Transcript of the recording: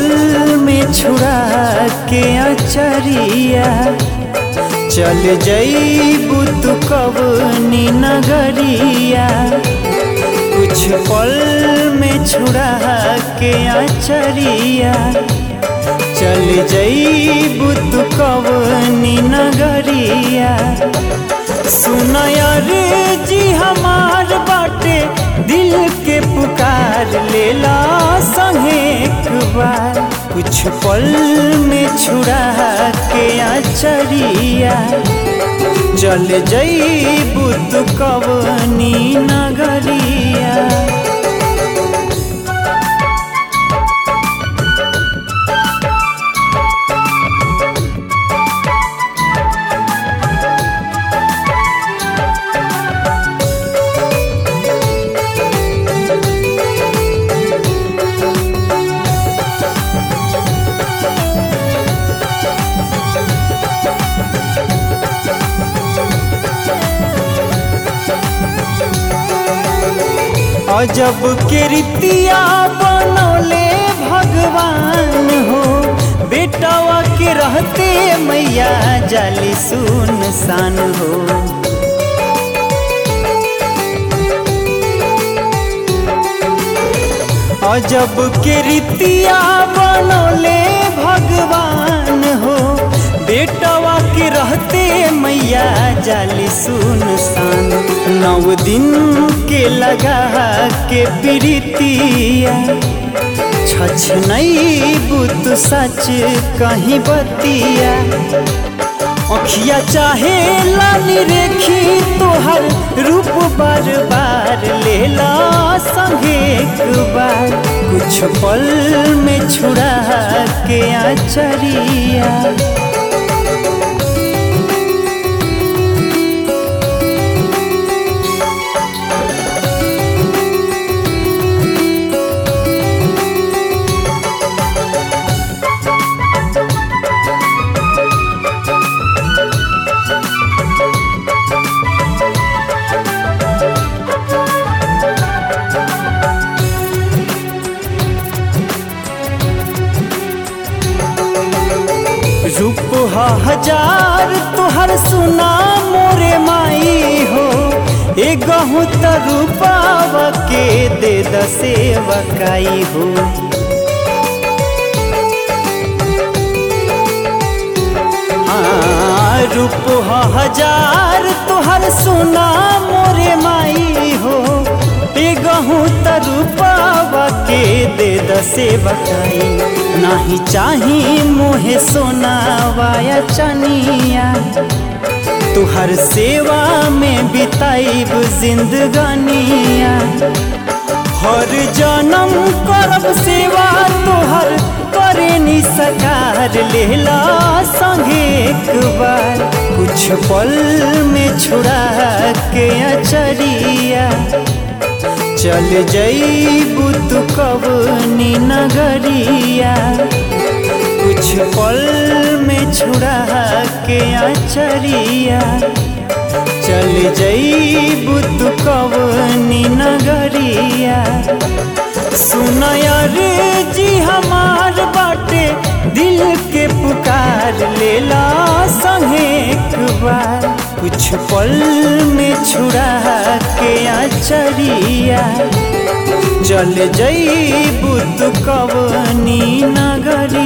में छुड़ा के अचरिया चल जईबू तू कवनी नगरिया कुछ पल में छुड़ा के अचरिया चल जईबू तू कवनी नगरिया सुनयर जी हमार बाटे दिल के पुकार लेला संगे एक बार कुछ पल में छुड़ा के अचरिया चल जईबू तू कवनी नगरिया अजब के रीतिया बनौले भगवान हो बेटावा के रहते मैया जाली सुनसान हो अजब के रीतिया बनौले भगवान हो बेटवा के रहते मैया जाली सुनसान नौ दिन के लगा के प्रीतिया छछ नहीं बुत सच कहीं बतिया अखिया चाहे लाली रेखी तोहर रूप बार बार लेला संगे एक बार कुछ पल में छुड़ा के आचरिया रूप हजार तुहर सुना मोरे माई हो ए गहूँ त रूपाव के दे द सेवकाई हो हाँ, रूप हजार तुहर सुना मोरे माई हो ए गहूँ त रूपावा के दे द सेवकाई नाही चाही मोहे सोनावाया चनिया तुहर सेवा में बिताइब जिंदगानिया हर जन्म करब सेवा तोहर करे नी सकार लेला संगे एक बार कुछ पल में छुड़ा के अचरिया चल जईबू तू कवनी नगरिया कुछ पल में छुड़ा के अचरिया चल जईबू तू कवनी नगरिया सुनयर जी हमार बाटे दिल के पुकार लेला संगे एक बार कुछ पल में छुड़ा के अचरिया चल जईबू तू कवनी नगरी